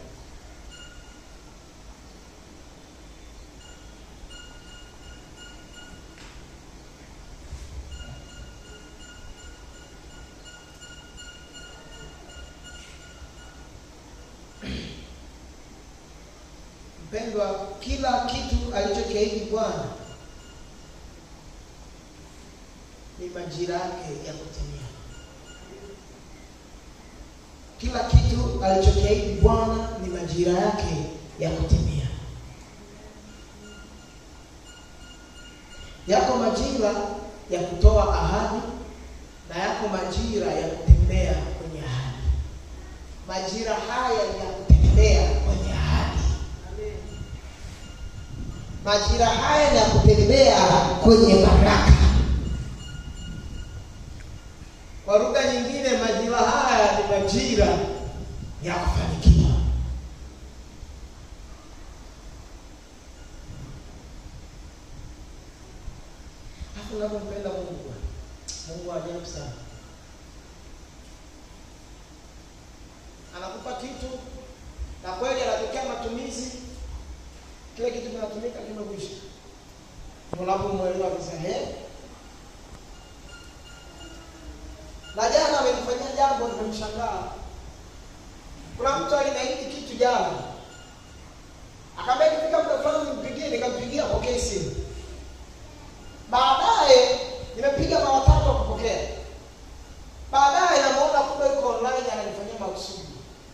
A: Mpendwa, kila kitu alichokiahidi Bwana ni majira yake ya kutimia. Kila kitu alichokiahidi Bwana ni majira yake ya kutimia. Yako majira ya kutoa ahadi na yako majira ya kutembea kwenye ahadi. Majira haya ni ya kutembea kwenye ahadi. Majira haya ni ya kutembea kwenye baraka. Kwa lugha nyingine, majira haya ni majira ya kufanikiwa. Hapo unapompenda Mungu, Mungu wa ajabu sana, anakupa kitu na kweli anatokea matumizi, kile kitu kinatumika kimekwisha. Unapomwelewa kabisa, eh na jana amenifanyia jambo nimemshangaa. Kuna mtu alinaidi kitu jana, akaambia ikifika muda fulani nimpigie, nikampigia apokee simu. Baadaye nimepiga mara tatu akupokea. Baadaye namuona kumbe yuko online ananifanyia makusudi.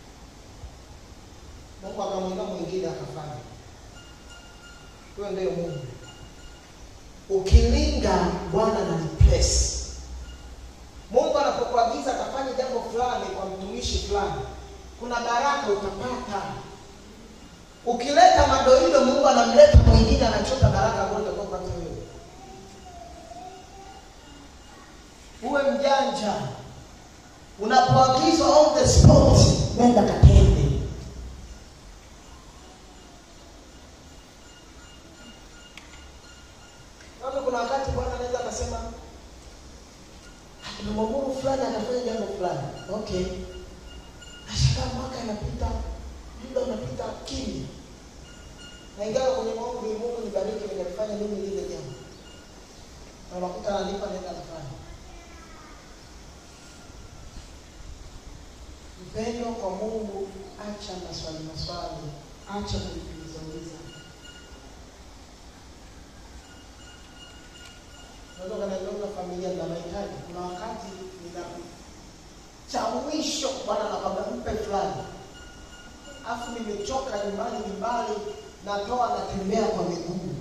A: Mungu akamwinua mwingine akafanya. Huyo ndio Mungu. Ukilinga Bwana na replace Mungu anapokuagiza akafanya jambo fulani kwa mtumishi fulani, kuna baraka utapata. Ukileta madoido, Mungu anamleta mwingine, anachota baraka ambayo utakuwa upate wewe. Uwe mjanja, unapoagizwa on the spot, nenda katende. Kama kuna wakati Bwana anaweza akasema tunamwamuru fulani anafanya jambo fulani, okay. Nashangaa mwaka inapita, muda unapita kimya, na ingawa kwenye maombi Mungu nibariki, nikalifanya mimi lile jambo, na unakuta ananipa nenda nafanya. Mpendo kwa Mungu, acha maswali maswali, acha kujiuliza uliza. Unaweza ukaniambia una familia na mahitaji. Kuna wakati nina cha mwisho Bwana anakwambia mpe fulani, afu nimechoka, nyumbani ni mbali, natoa natembea kwa miguu.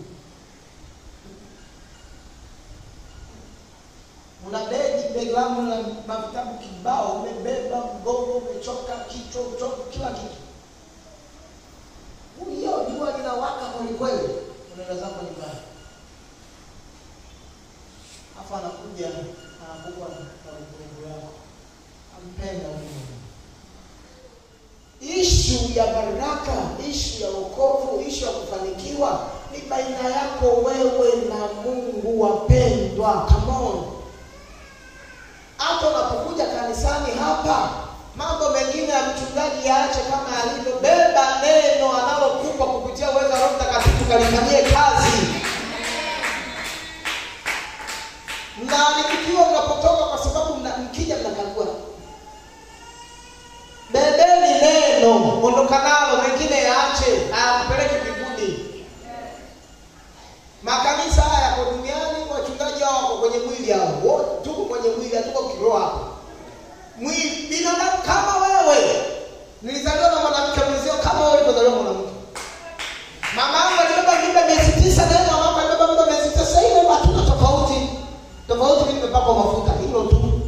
A: Una begi begi langu na mavitabu kibao, umebeba mgongo, umechoka, kichwa, uchoka, kila kitu. Hiyo jua linawaka kwelikweli, unaenda zako nyumbani afu anakuja anakupa na yako, ampenda Mungu. Ishu ya baraka, ishu ya wokovu, ishu ya kufanikiwa ni baina yako wewe na Mungu. Wapendwa, come on. wote tuko kwenye mwili hatuko kiroho hapa mwili binadamu kama wewe nilizaliwa na mwanamke mwenzio kama wewe ulivyozaliwa mwanamke mama yangu alibeba mimba miezi tisa na yeye mama yangu alibeba mimba miezi tisa sasa ile hatuna tofauti tofauti mimi nimepakwa mafuta hilo tu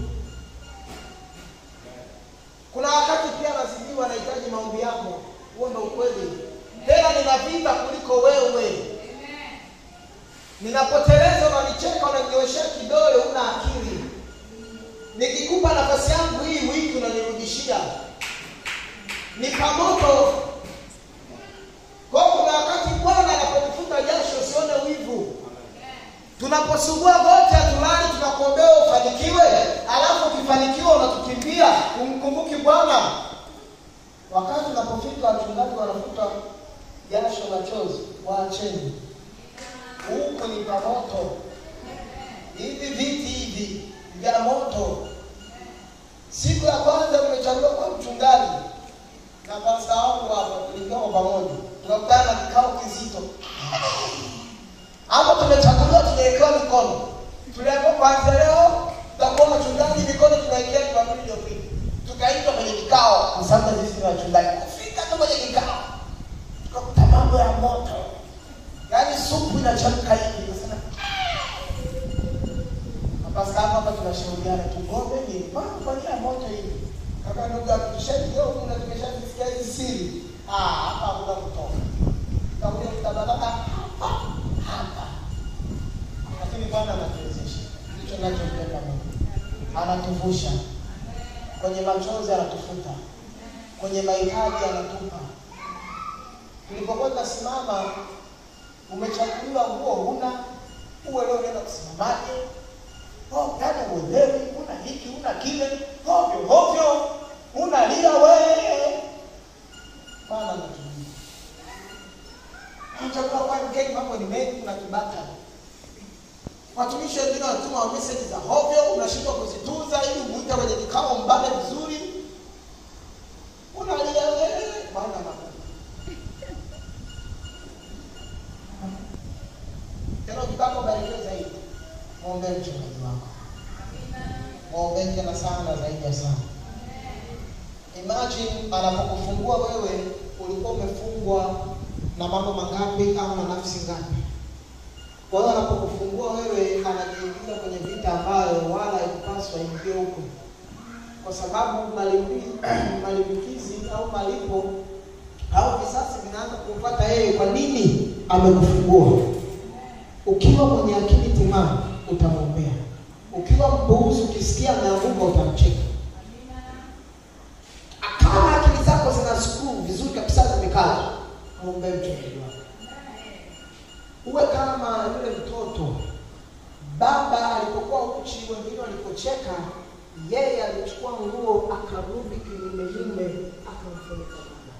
A: kuna wakati pia nazidiwa nahitaji maombi yako huo ndo ukweli tena nina vita kuliko wewe ninapoteleza unanicheka unanioshea kidole una akili nikikupa nafasi yangu hii wiki unanirudishia ni pamoto kwa hiyo kuna wakati bwana anapokufuta jasho usione wivu tunaposugua wote hatulali tunakuombea ufanikiwe alafu ukifanikiwa unatukimbia umkumbuki bwana wakati unapofika wachungaji wanafuta jasho la chozi waacheni huku ni pamoto hivi viti hivi vya moto siku ya kwanza nimechaguliwa kwa mchungaji na pasta wangu hapa tulikaa pamoja tukakutana na kikao kizito hapo tumechaguliwa tunawekewa mikono tuliambiwa kwanza leo tutakuwa wachungaji mikono tunaekea jumapili iliyopita tukaitwa kwenye kikao kwa sababu sisi ni wachungaji kufika tu kwenye kikao tukakuta mambo ya moto yaani supu inachemka hivi nasema mapasta hapa hapa tunashauriana tugombe nini mbona kwa nini ya moto hivi kaka ndugu yangu tushaikiwa huku na tumeshazisikia hizi siri ah hapa hakuna kutoka tutakuja kutabaka hapa hapa lakini bwana anatuwezesha ndicho nachompenda mungu anatuvusha kwenye machozi anatufuta kwenye mahitaji anatupa tulipokuwa tunasimama umechaguliwa nguo huna uwe leo unaenda kusimamaje oh, yani uelewi una hiki una kile hovyo hovyo unalia wee bwana anatumia chakula kwa mkeni mambo ni mengi kuna kibaka watumishi wengine wanatuma meseji za hovyo unashindwa kuzitunza ili umuite kwenye kikao mbane vizuri unalia wewe bwana anakupa tena ukitaka ubarikiwe zaidi mwombee mchungaji wako mwombee tena sana zaidi ya sana imagine anapokufungua wewe ulikuwa umefungwa na mambo mangapi au na nafsi ngapi kwa hiyo anapokufungua wewe anajiingiza kwenye vita ambayo wala haikupaswa ingie huko kwa sababu malipi- malimbikizi au malipo au visasi vinaanza kumpata yeye kwa nini amekufungua ukiwa mwenye akili timamu utamwombea ukiwa mpuuzi ukisikia ameanguka utamcheka kama akili zako zina skuu vizuri kabisa zimekaa mwombee mchungaji wako uwe kama yule mtoto baba alipokuwa uchi wengine walipocheka yeye alichukua nguo akarudi kinyumenyume akamfunika baba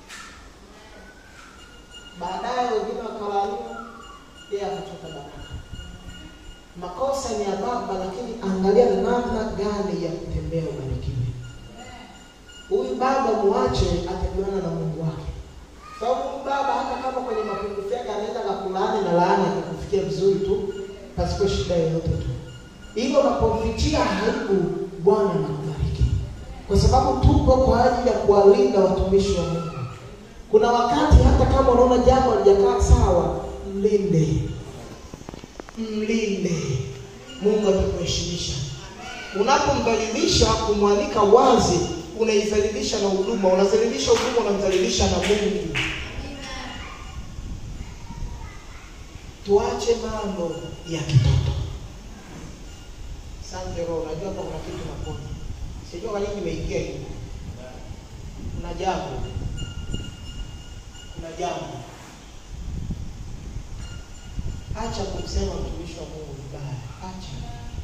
A: baadaye wengine wakalaumu yeye akatoka baraka makosa ni ya baba lakini angalia namna gani ya kutembea ubarikiwe huyu baba muache atajuana na mungu wake sababu huyu baba hata kama kwenye mapungufu yake anaweza kakulaani na laani akakufikia vizuri tu pasipo shida yoyote tu hivyo unapomfichia aibu bwana anakubariki kwa sababu tupo kwa ajili ya kuwalinda watumishi wa mungu kuna wakati hata kama unaona jambo halijakaa sawa mlinde mlinde mungu atakuheshimisha unapombadilisha kumwalika wazi unaidhalilisha na huduma unadhalilisha huduma unamdhalilisha na mungu tuache mambo ya kitoto sante roho unajua hapa kuna kitu napona sijua kwa nini nimeingia hivi kuna jambo kuna jambo acha kumsema mtumishi wa mungu vibaya acha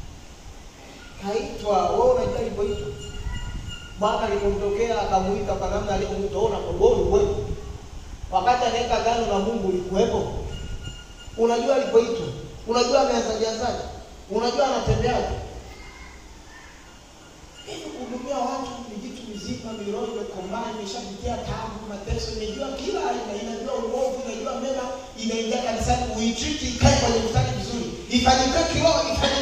A: kaitwa wewe unajua alivyoitwa bwana alipomtokea akamuita kwa namna alivyomuita wewe unakoboa ulikuwepo wakati anaweka gano na mungu ulikuwepo unajua alipoitwa unajua ameanzajianzaje unajua anatembeaje ili kuhudumia watu ni vitu vizima miroho imekomaa imeshapitia tabu mateso imejua kila aina inajua uovu inajua mema inaingia kanisani uitriti ikae kwenye mstari vizuri ifanyike kiroho ifanyike